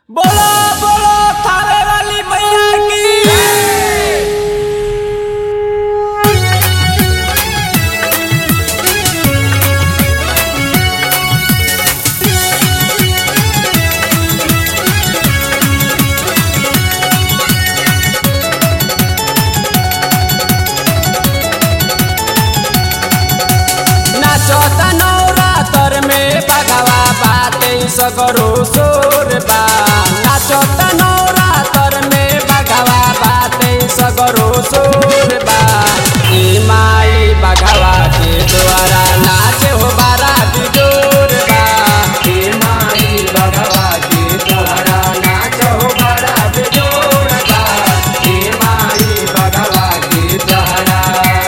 बोलो बोलो थावे वाली मैया की नाचत नवरातर में बगवा बाते सगरो सोर बा नाचत नवरातर में बगवा बाते सगरो सोर बा ई माई बगवा के द्वारा नाचे हो बारा बिजोर बा ई माई बगवा के द्वारा नाच हो बारा बिजोर बा ई माई बगवा के द्वारा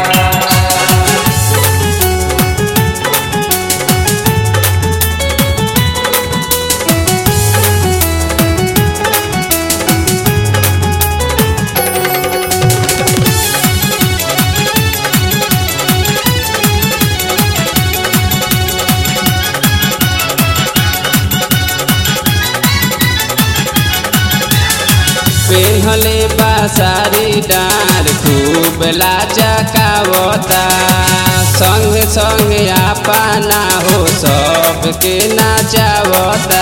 पेन्हले बासारी डार खूब लाचकावता संग संग आपना हो सबके नाचावता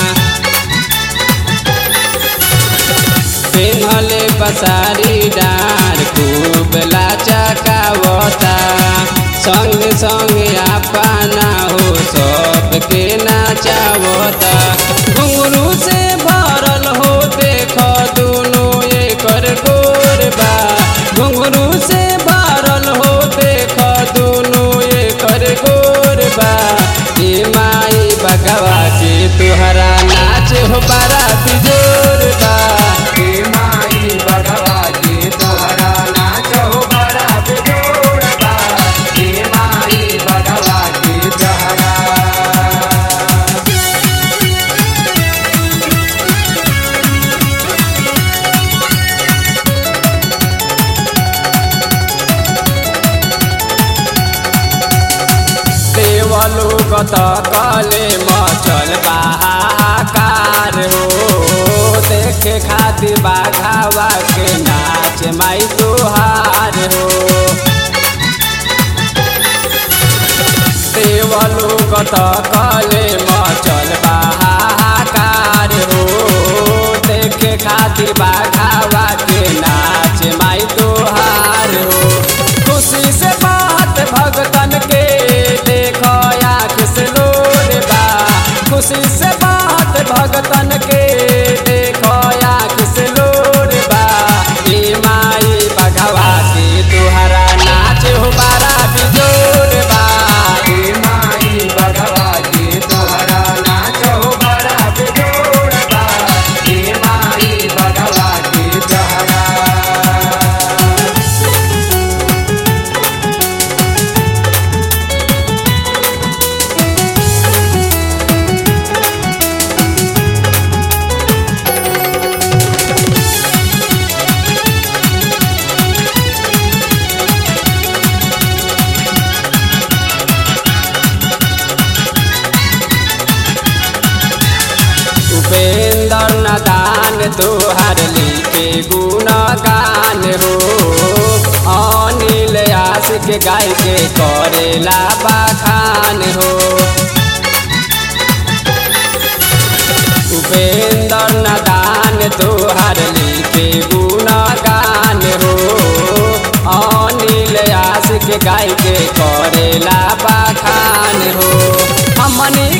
पेन्हले बसारी डार खूब लाचकावता संग संग आपना हो सबके नाचावता घुंगरू से भरल हो देख दुनु एकर गोरबा घुंगरू से भरल हो देख दुनु एकर गोरबा ए माई बगवा के तुहरा नाच हो बड़ा बिजोर बा ए माई बगवा के तुहरा नाच हो बड़ा बिजोर बा ए माई बगवा के तुहरा देवलु गत कले मचल बाहाकार हो देखे खातिर बाघावा के नाच माई तुहार हो देवलु गत कले मचल बाहाकार हो देखे खातिर बाघावा के नाच माई तुहार हो खुशी से बात भगतन के देखो आँख से लोर बा खुशी से बात भगतन के देखो आँख से लोर बा ए माई बघवा के तुहरा नाच हो बारा बिजोर बा ए माई बघवा के तुहरा नाच हो बारा बिजोर बा ए माई बघवा के तुहरा उपेंद्र नदान तोहर लिखे गुणगान हो अनिल आशिक गाय के करेला बखान हो उपेंद्र नदान तोहर लिखे गुणगान हो अनिल आशिक गाय के करेला बखान हो हमनी